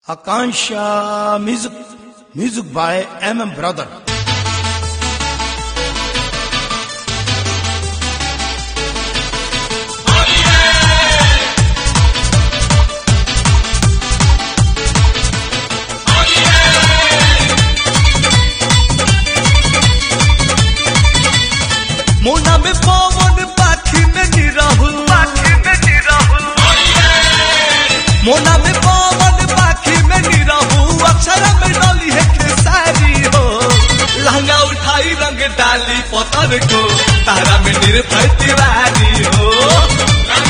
Akansha music, music by MM Brother. मोना में पवन पाखी में निरहुल पाखी में निरहुल मोना में पवन पाखी में निरहुल अक्षर में डली है खेसारी हो लहंगा उठाई रंग डाली पतर को तारा में निर्भय तिवारी हो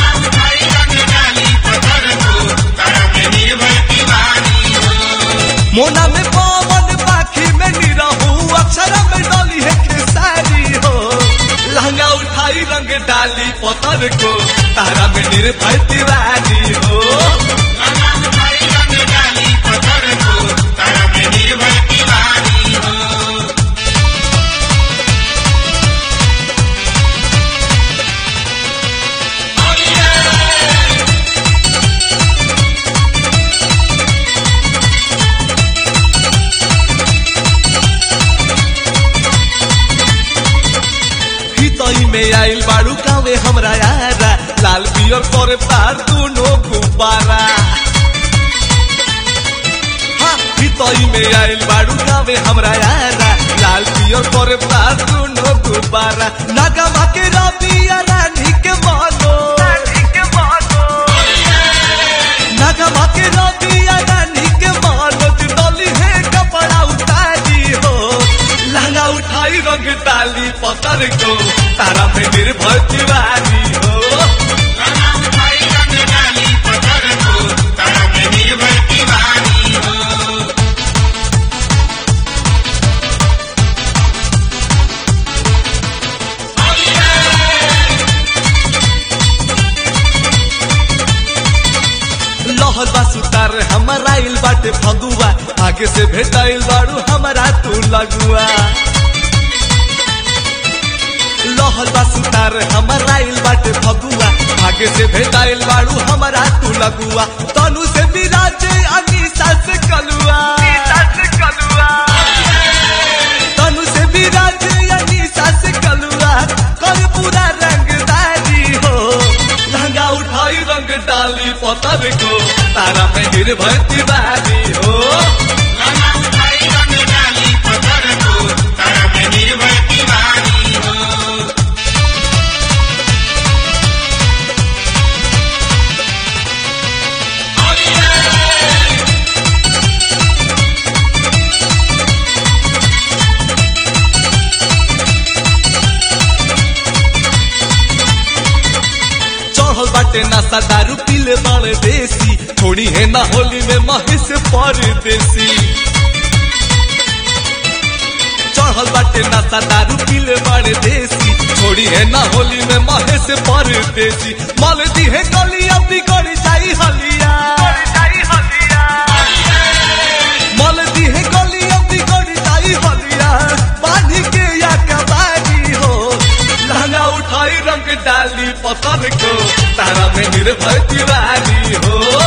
मोना में पवन पाखी में निरहू अक्षर में डली है खेसारी हो लहंगा उठाई रंग डाली पतर को तारा में निर्भय तिवारी हो हितई में आइल बाड़ू गावे हमरा यारा लाल पियर करे पार दुनो गुब्बारा हाँ, हितई में आइल बाड़ू गावे हमरा यारा लाल पियर करे पार दुनो गुब्बारा नगमा के रबिया रानी के मानो नगमा के रबिया रानी के मानो डली है कपड़ा उतारी हो लहंगा उठाई रंग डाली पतर को तारा में निर्भर तिवारी हो लहर बा सुतार हमारा आइल बाटे फगुआ आगे से भेटाइल बाड़ू हमारा तू लगुआ लहर बा सुतार हमारा आइल बाटे फगुआ आगे से भेटाइल बाड़ू हमारा तू लगुआ तनु से विराजे अनीसा से कलुआ तनु से विराजे अनीसा से कलुआ कर पूरा रंगदारी हो लहंगा उठाई रंग डाली पतर को तारा में निर्भय तिवारी हो चढ़ल बाटे नशा दारू पीले बाड़े देसी थोड़ी है ना होली में महेश परदेसी चढ़ल बाटे नशा दारू पीले बाड़े देसी थोड़ी है ना होली में महेश परदेसी मल दी है गलिया बिगड़ जाई हलिया मल दी है गलिया बिगड़ जाई हलिया बांधी के या कबारी हो लहंगा उठाई रंग डाली पतर को तारा में निर्भय तिवारी हो